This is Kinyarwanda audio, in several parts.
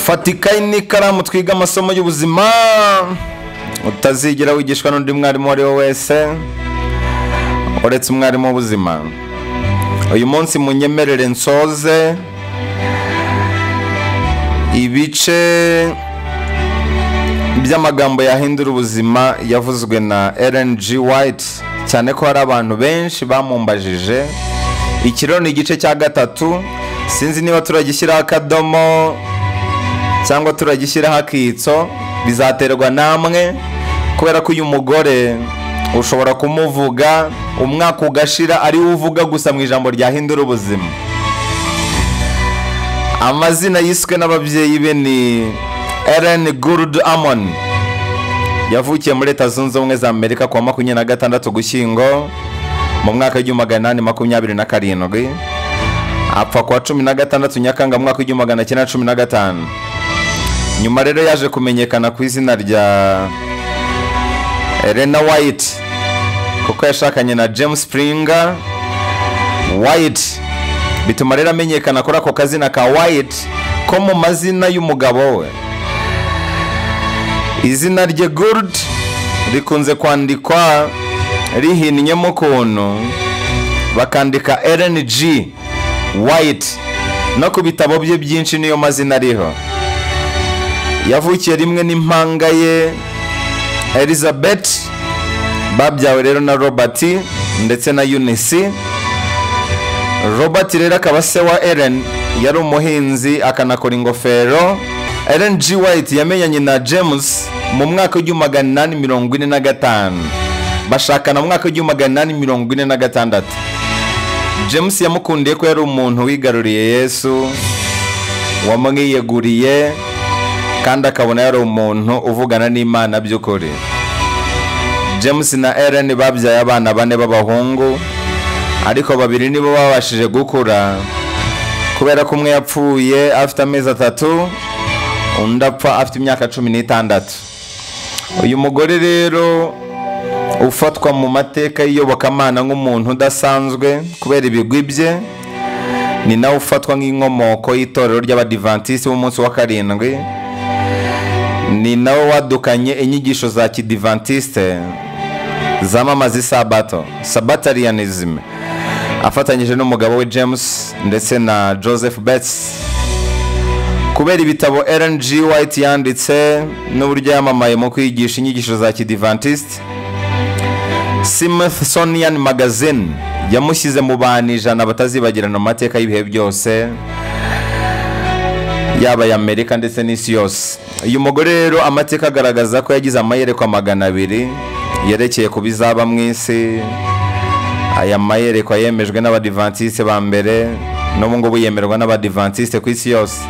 fata ikayi n'ikaramu twige amasomo y'ubuzima utazigera wigishwa n'undi mwarimu uwo ari we wese uretse umwarimu w'ubuzima uyu munsi munyemerere nsoze ibice by'amagambo yahindura ubuzima yavuzwe na Ellen G. White cyane ko hari abantu benshi bamumbajije iki rero ni igice cya gatatu sinzi niba turagishyiraho akadomo cyangwa turagishyiraho akitso bizaterwa namwe kubera ko uyu mugore ushobora kumuvuga umwaka ugashira ari we uvuga gusa mu ijambo ryahindura ubuzima amazina yiswe n'ababyeyi be ni Ellen Gould Amon yavukiye muri leta zunze ubumwe za amerika kuwa makumyabiri na gatandatu ugushyingo mu mwaka w'igihumbi magana inani makumyabiri na karindwi apfa kuwa cumi na gatandatu nyakanga mu mwaka w'igihumbi magana cyenda cumi na gatanu nyuma rero yaje kumenyekana ku izina rya Elena White kuko yashakanye na James Springer White bituma rero amenyekana kuri ako kazina ka White ko mu mazina y'umugabo we izina rye Gould rikunze kwandikwa rihinnyemo ukuntu bakandika Ellen G White no ku bitabo bye byinshi niyo mazina ariho yavukiye rimwe n'impanga ye Elizabeth babyawe rero na Robert ndetse na Eunice Robert rero akaba se wa Ellen yari umuhinzi akanakora ingofero Ellen G White yamenyanye na James mu mwaka w'igihumbi magana inani mirongo ine na gatanu bashakana mu mwaka w'igihumbi magana inani mirongo ine na gatandatu James yamukundiye ko yari umuntu wigaruriye Yesu wamwiyeguriye kandi akabona yari umuntu uvugana n'Imana by'ukuri James na Ellen babyaye abana bane b'abahungu ariko babiri nibo babashije gukura kubera ko umwe yapfuye afite amezi atatu undi apfa afite imyaka cumi n'itandatu uyu mugore rero ufatwa mu mateka y'iyobokamana nk'umuntu udasanzwe kubera ibigwi bye ni nawe ufatwa nk'inkomoko y'itorero ry'abadivantisiti b'umunsi wa karindwi ni nawe wadukanye inyigisho za kidivantisite zamamaza isabato sabatarianism afatanyije n'umugabo we james ndetse na joseph betts kubera ibitabo Ellen G. White yanditse n'uburyo yamamaye mu kwigisha inyigisho za kidivantisite Smithsonian magazine yamushyize mu bantu ijana batazibagirana mu mateka y'ibihe byose yaba Amerika ndetse n'isi yose uyu mugore rero amateka agaragaza ko yagize amayerekwa magana abiri yerekeye ku bizaba mu isi aya mayerekwa yemejwe n'abadivantisite ba mbere n'ubu ngubu yemerwa n'abadivantisite ku isi yose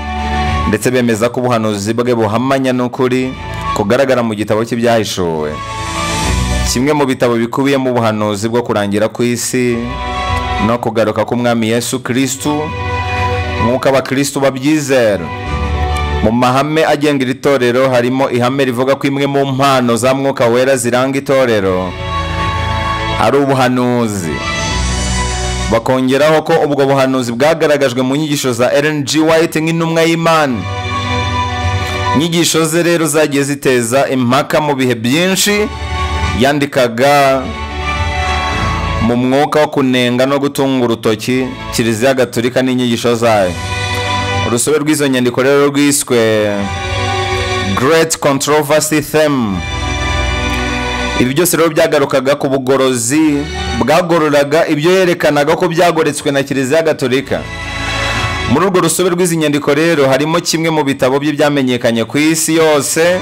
ndetse bemeza ko ubuhanuzi bwe buhamanya n'ukuri kugaragara mu gitabo cye byahishuwe kimwe mu bitabo bikubiyemo ubuhanuzi bwo kurangira ku isi no kugaruka k'umwami Yesu kirisitu nk'uko abakirisitu babyizera mu mahame agenga iri torero harimo ihame rivuga ko imwe mu mpano za mwuka wera ziranga itorero ari ubuhanuzi bakongeraho ko ubwo buhanuzi bwagaragajwe mu nyigisho za Ellen G. White nk'intumwa y'Imana inyigisho ze rero zagiye ziteza impaka mu bihe byinshi yandikaga mu mwuka wo kunenga no gutunga urutoki kiliziya gatolika n'inyigisho zayo urusobe rw'izo nyandiko rero rwiswe Great Controversy Theme ibi byose rero byagarukaga ku bugorozi bwagororaga ibyo yerekanaga ko byagoretswe na kiliziya gatolika muri urwo rusobe rw'izi nyandiko rero harimo kimwe mu bitabo bye byamenyekanye ku isi yose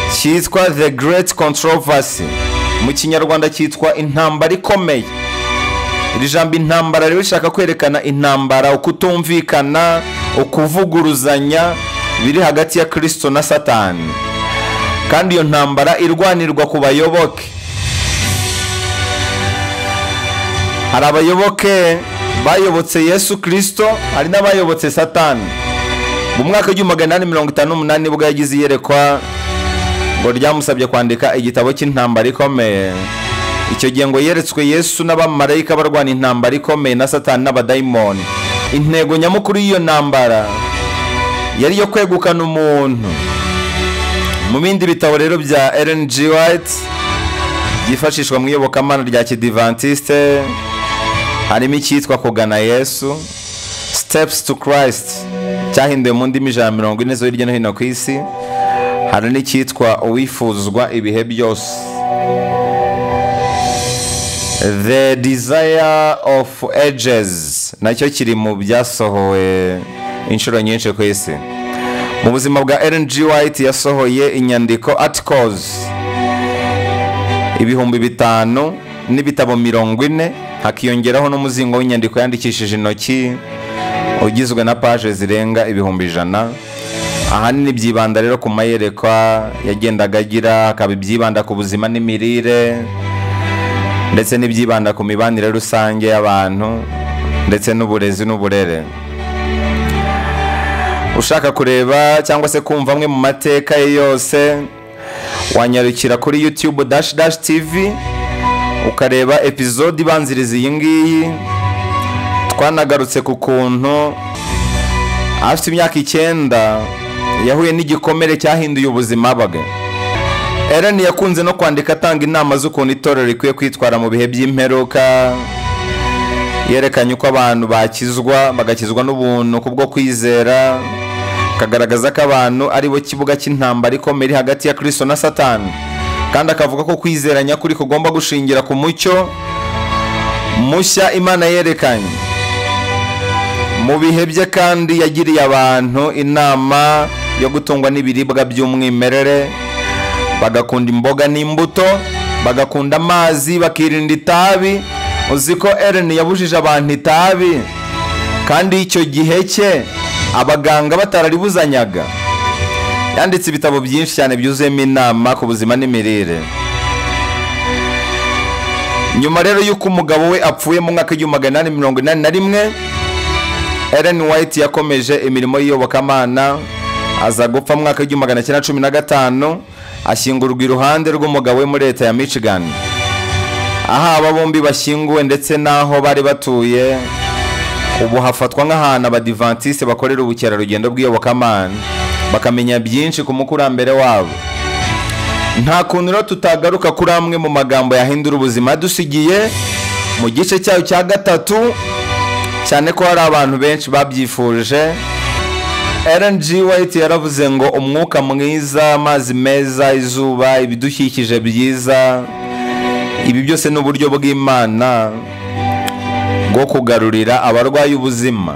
cyitwa The Great Controversy mu kinyarwanda cyitwa intambara ikomeye iri jambo intambara rero rishaka kwerekana intambara ukutumvikana ukuvuguruzanya biri hagati ya kirisito na satani kandi iyo ntambara irwanirwa ku bayoboke hari abayoboke bayobotse yesu kirisito hari n'abayobotse satani mu mwaka w'igihumbi magana inani mirongo itanu n'umunani nibwo yagize iyerekwa ngo ryamusabye kwandika igitabo cy'intambara ikomeye icyo gihe ngo yeretswe yesu n'abamarayika barwana intambara ikomeye na satani n'abadayimoni intego nyamukuru y'iyo ntambara yari iyo kwegukana umuntu mu bindi bitabo rero bya Ellen G. White byifashishwa mu iyobokamana rya kidivantisite harimo icyitwa kugana yesu steps to christ cyahinduwe mu ndimi ijana mirongo ine zo hirya no hino ku isi hari n'icyitwa uwifuzwa ibihe byose the desire of ages nacyo kiri mu byasohowe inshuro nyinshi ku isi mu buzima bwa Ellen G. White yasohoye inyandiko articles ibihumbi bitanu n'ibitabo mirongo ine hakiyongeraho n'umuzingo w'inyandiko yandikishije intoki ugizwe na paje zirenga ibihumbi ijana ahanini byibanda rero ku mayerekwa yagendaga agira hakaba ibyibanda ku buzima n'imirire ndetse n'ibyibanda ku mibanire rusange y'abantu ndetse n'uburezi n'uburere ushaka kureba cyangwa se kumva amwe mu mateka ye yose wanyarukira kuri yutube dash dash tv ukareba epizode ibanziriza iyi ngiyi twanagarutse ku kuntu afite imyaka icyenda yahuye n'igikomere cyahinduye ubuzima bwe Ellen yakunze no kwandika atanga inama z'ukuntu itorero rikwiye kwitwara mu bihe by'imperuka yerekanye uko abantu bakizwa bagakizwa n'ubuntu kubwo kwizera akagaragaza ko abantu ari bo kibuga cy'intambara ikomeye iri hagati ya kirisito na satani kandi akavuga ko kwizera nyakuri kugomba gushingira ku mucyo mushya imana yerekanye mu bihe bye kandi yagiriye abantu inama yo gutungwa n'ibiribwa by'umwimerere bagakunda imboga n'imbuto bagakunda amazi bakirinda itabi uzi ko Ellen yabujije abantu itabi kandi icyo gihe cye abaganga batararibuzanyaga yanditse ibitabo byinshi cyane byuzuyemo inama ku buzima n'imirire nyuma rero y'uko umugabo we apfuye mu mwaka w'igihumbi magana inani mirongo inani na rimwe Ellen White yakomeje imirimo y'iyobokamana aza gupfa mu mwaka w'igihumbi magana cyenda cumi na gatanu ashyingurwa iruhande rw'umugabo we muri leta ya Michigan aho aba bombi bashyinguwe ndetse n'aho bari batuye ubu hafatwa nk'ahantu abadivantisite bakorera ubukerarugendo bw'iyobokamana bakamenya byinshi ku mukurambere wabo nta kuntu rero tutagaruka kuri amwe mu magambo yahindura ubuzima dusigiye mu gice cyayo cya gatatu cyane ko hari abantu benshi babyifuje Ellen G. White yaravuze ngo umwuka mwiza amazi meza izuba ibidukikije byiza ibi byose ni uburyo bw'imana bwo kugarurira abarwayi ubuzima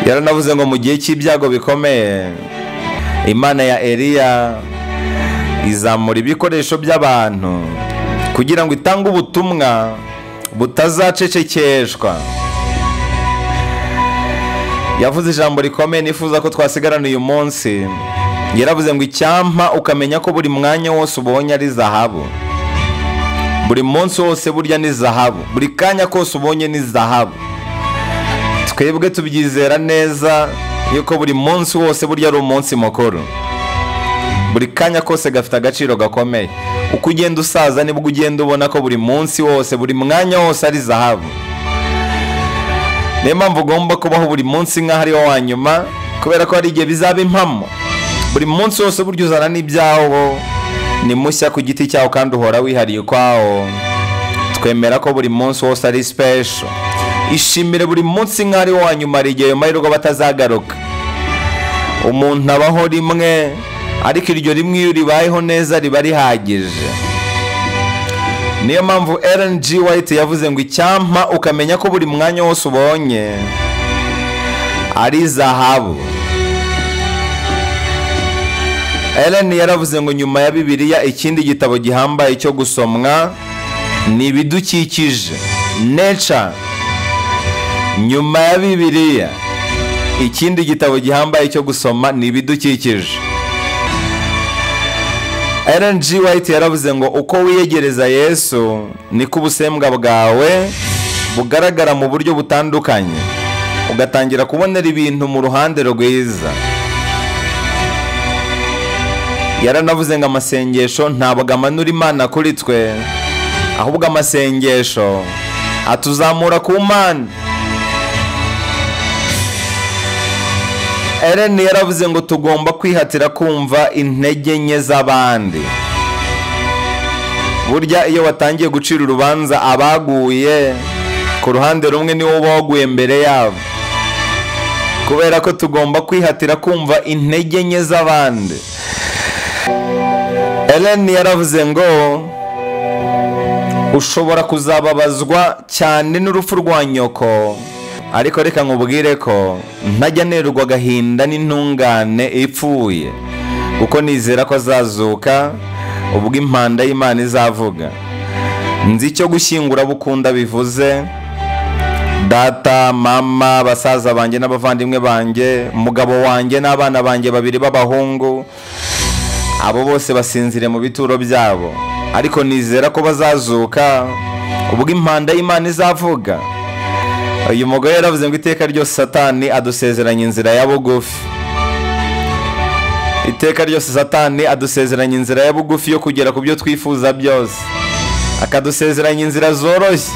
yaranavuze ngo mu gihe cy'ibyago bikomeye imana ya Eliya izamura ibikoresho by'abantu kugira ngo itange ubutumwa butazacecekeshwa yavuze ijambo rikomeye nifuza ko twasigarana uyu munsi yaravuze ngo icyampa ukamenya ko buri mwanya wose ubonye ari zahabu buri munsi wose burya ni zahabu buri kanya kose ubonye ni zahabu twebwe tubyizera neza yuko buri munsi wose burya ari umunsi mukuru buri kanya kose gafite agaciro gakomeye uko ugenda usaza nibwo ugenda ubona ko buri munsi wose buri mwanya wose ari zahabu niyo mpamvu ugomba kubaho buri munsi nk'aho ari wo wa nyuma kubera ko hari igihe bizaba impamo buri munsi wose burya uzana n'ibyawo ni mushya ku giti cyawo kandi uhora wihariye ukwawo twemera ko buri munsi wose ari sipesho ishimire buri munsi nk'aho ari wo wa nyuma hari igihe ayo mahirwe batazagaruka umuntu abaho rimwe ariko iryo rimwe iyo ribayeho neza riba rihagije niyo mpamvu Ellen G. White yavuze ngo icyampa ukamenya ko buri mwanya wose ubonye ari zahabu Ellen yaravuze ngo nyuma ya bibiliya ikindi gitabo gihambaye cyo gusomwa ni ibidukikije nature nyuma ya bibiliya ikindi gitabo gihambaye cyo gusoma ni ibidukikije Ellen G. White yaravuze ngo uko wiyegereza Yesu niko ubusembwa bwawe bugaragara mu buryo butandukanye ugatangira kubonera ibintu mu ruhande rwiza yaranavuze ngo amasengesho ntabwo amanura imana kuri twe ahubwo amasengesho atuzamura ku mana ellen yaravuze ngo tugomba kwihatira kumva intege nke z'abandi burya iyo watangiye gucira urubanza abaguye ku ruhande rumwe niwo uba waguye mbere yabo kubera ko tugomba kwihatira kumva intege nke z'abandi ellen yaravuze ngo ushobora kuzababazwa cyane n'urupfu rwa nyoko ariko reka nkubwire ko ntajya anerwa agahinda n'intungane ipfuye kuko nizera ko azazuka ubwo impanda y'imana izavuga nzi icyo gushyingura bukunda bivuze data mama basaza banjye n'abavandimwe banjye umugabo wanjye n'abana banjye babiri b'abahungu abo bose basinzire mu bituro byabo ariko nizera ko bazazuka ubwo impanda y'imana izavuga uyu mugore yaravuze ngo iteka ryose satani adusezeranya inzira ya bugufi iteka ryose satani adusezeranya inzira ya bugufi yo kugera ku byo twifuza byose akadusezeranya inzira zoroshye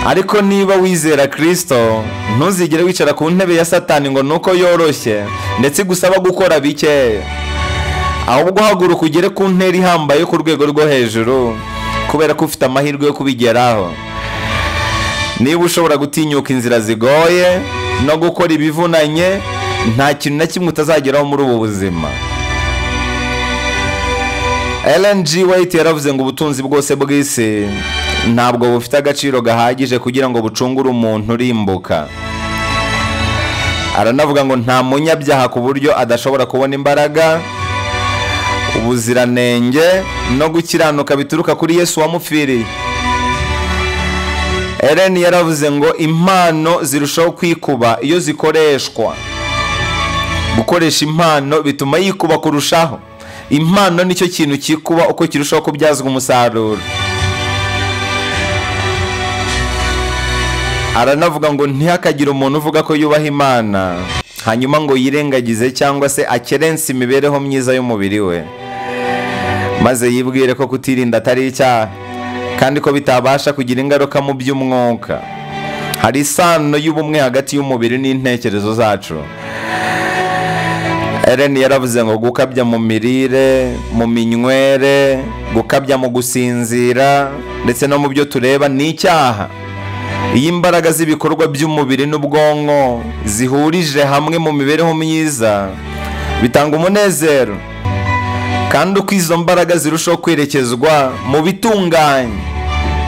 ariko niba wizera kirisito ntuzigere wicara ku ntebe ya satani ngo nuko yoroshye ndetse igusaba gukora bikeya ahubwo uhaguruka ugere ku ntera ihambaye yo ku rwego rwo hejuru kubera ko ufite amahirwe yo kubigeraho niba ushobora gutinyuka inzira zigoye no gukora ibivunanye nta kintu na kimwe utazageraho muri ubu buzima LNG White yaravuze ngo ubutunzi bwose bw'isi ntabwo bufite agaciro gahagije kugira ngo bucungure umuntu urimbuka aranavuga ngo nta munyabyaha ku buryo adashobora kubona imbaraga ubuziranenge no gukiranuka bituruka kuri Yesu wamupfiriye Ellen yaravuze ngo impano zirushaho kwikuba iyo zikoreshwa gukoresha impano bituma yikuba kurushaho impano nicyo kintu kikuba uko kirushaho kubyazwa umusaruro aranavuga ngo ntihakagire umuntu uvuga ko yubaha imana hanyuma ngo yirengagize cyangwa se akerense imibereho myiza y'umubiri we maze yibwire ko kutirinda atari icyaha kandi ko bitabasha kugira ingaruka mu by'umwuka hari isano y'ubumwe hagati y'umubiri n'intekerezo zacu Ellen yaravuze ngo gukabya mu mirire mu minywere gukabya mu gusinzira ndetse no mu byo tureba ni icyaha iyo imbaraga z'ibikorwa by'umubiri n'ubwonko zihurije hamwe mu mibereho myiza bitanga umunezero kandi uko izo mbaraga zirushaho kwerekezwa mu bitunganye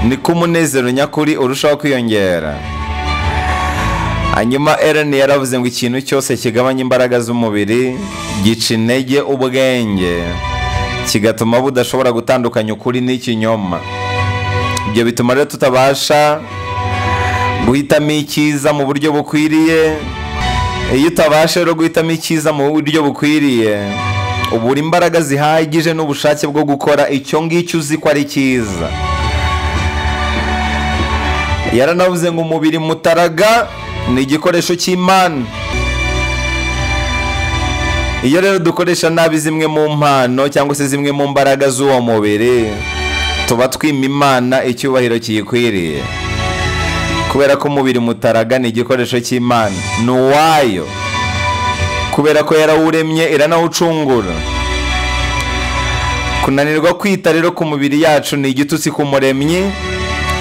niko umunezero nyakuri urushaho kwiyongera hanyuma Ellen yaravuze ngo ikintu cyose kigabanya imbaraga z'umubiri gica intege ubwenge kigatuma budashobora gutandukanya ukuri n'ikinyoma ibyo bituma rero tutabasha guhitamo icyiza mu buryo bukwiriye iyo utabasha rero guhitamo icyiza mu buryo bukwiriye ubura imbaraga zihagije n'ubushake bwo gukora icyo ngicyo uzi ko ari cyiza yaranavuze ngo umubiri mutaraga ni igikoresho cy'imana iyo rero dukoresha nabi zimwe mu mpano cyangwa se zimwe mu mbaraga z'uwo mubiri tuba twima imana icyubahiro kiyikwiriye kubera ko umubiri mutaraga ni igikoresho cy'imana ni uwayo kubera ko yarawuremye iranawucungura kunanirwa kwita rero ku mubiri yacu ni igitutsi ku muremyi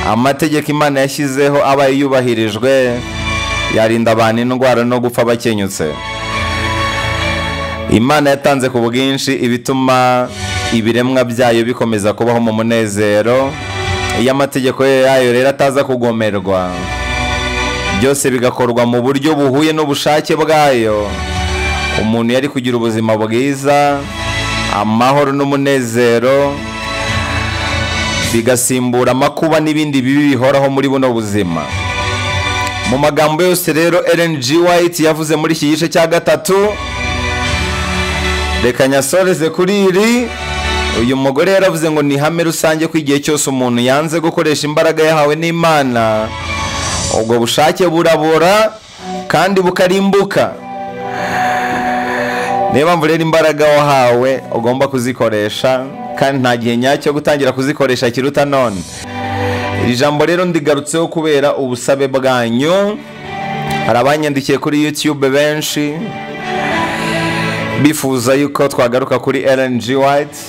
amategeko imana yashyizeho abaye yubahirijwe yarinda abantu indwara no gupfa bakenyutse imana yatanze ku bwinshi ibituma ibiremwa byayo bikomeza kubaho mu munezero iyo amategeko yayo rero ataza kugomerwa byose bigakorwa mu buryo buhuye n'ubushake bwayo umuntu yari kugira ubuzima bwiza amahoro n'umunezero bigasimbura amakuba n'ibindi bibi bihoraho muri buno buzima mu magambo yose rero LNG White yavuze muri iki gice cya gatatu reka nyasoreze kuri iri uyu mugore yaravuze ngo ni ihame rusange ko igihe cyose umuntu yanze gukoresha imbaraga yahawe n'imana ubwo bushake burabora kandi bukarimbuka niyo mpamvu rero imbaraga wahawe ugomba kuzikoresha kandi nta gihe nyacyo gutangira kuzikoresha kiruta none iri jambo rero ndigarutseho kubera ubusabe bwanyu hari abanyandikiye kuri yutube benshi bifuza yuko twagaruka kuri rng white